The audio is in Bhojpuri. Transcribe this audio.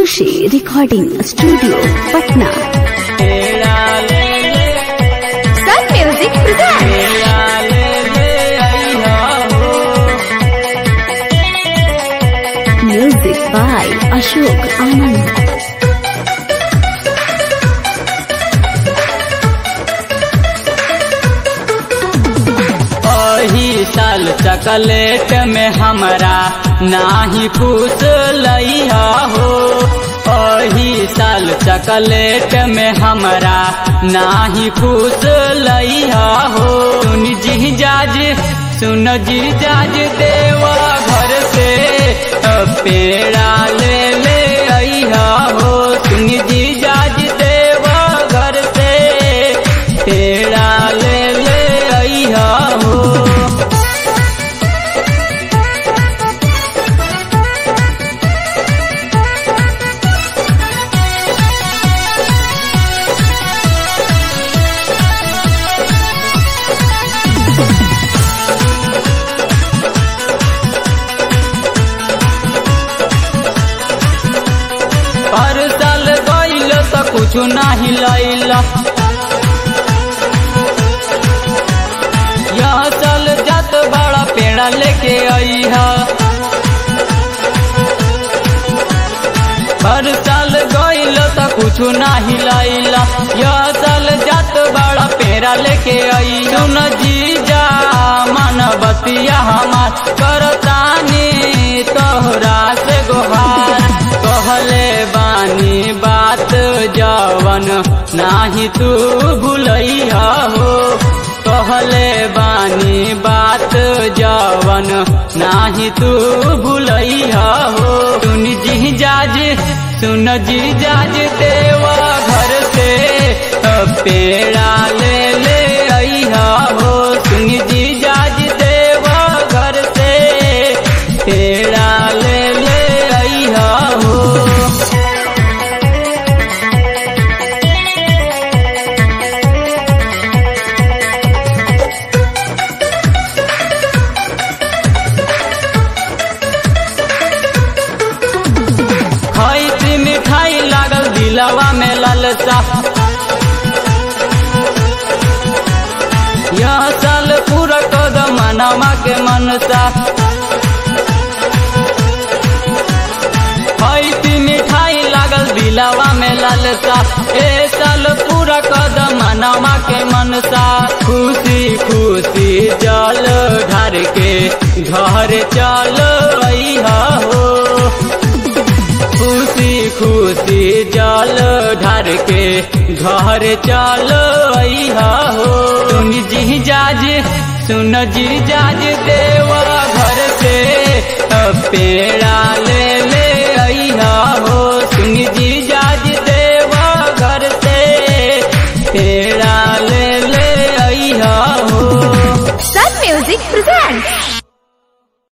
खुशी रिकॉर्डिंग स्टूडियो पटना तेरा ले ले सन म्यूजिक प्रेजेंट तेरा ले ले अइहा हो म्यूजिक बाय अशोक आनंद अही साल चकलेट में हमरा नाही खुश लइहा हो अही साल चकलेट में हमरा नाही खुश लइहा हो सुन जी जाज सुन जी जाज देवा घर से पेड़ा ले ले अइहा हो सुन जी जाज देवा घर से पेड़ा ले ले अइहा हो हर साल गइल त कुछु नाही लैल यह साल जात बड़ा पेड़ा लेके अइहा हर साल गइल त कुछु नाही लैल यह साल जात बड़ा पेड़ा लेके आई सुन जीजा मन बतिया हमार करतानी तोहरा से गोहार कहले बानी बात जवन नाही तू भूलैया हो कहले बानी बात जवन नाही तू भूलैया हो सुन जी जाज सुन जी जाज देवा घर से पेड़ा ले ले अइहा हो सुन जी जाज देवा घर से पेड़ा ले ले अइहा हो खैती मिठाई लागल दिलवा में ललसा यह साल पूरा कदम मनवा के मनसा खैती मिठाई लागल दिलवा में ललसा ए साल पूरा कदम मनवा के मनसा खुशी खुशी जल ढार के घर चल अइहा हो खुशी खुशी जल ढार के घर चल अइहा हो सुन जी जाज सुन जी जाज देवा घर से पेड़ा ले ले अइहा हो सुन जी जाज देवा घर से पेड़ा ले ले अइहा हो सन म्यूजिक प्रेजेंट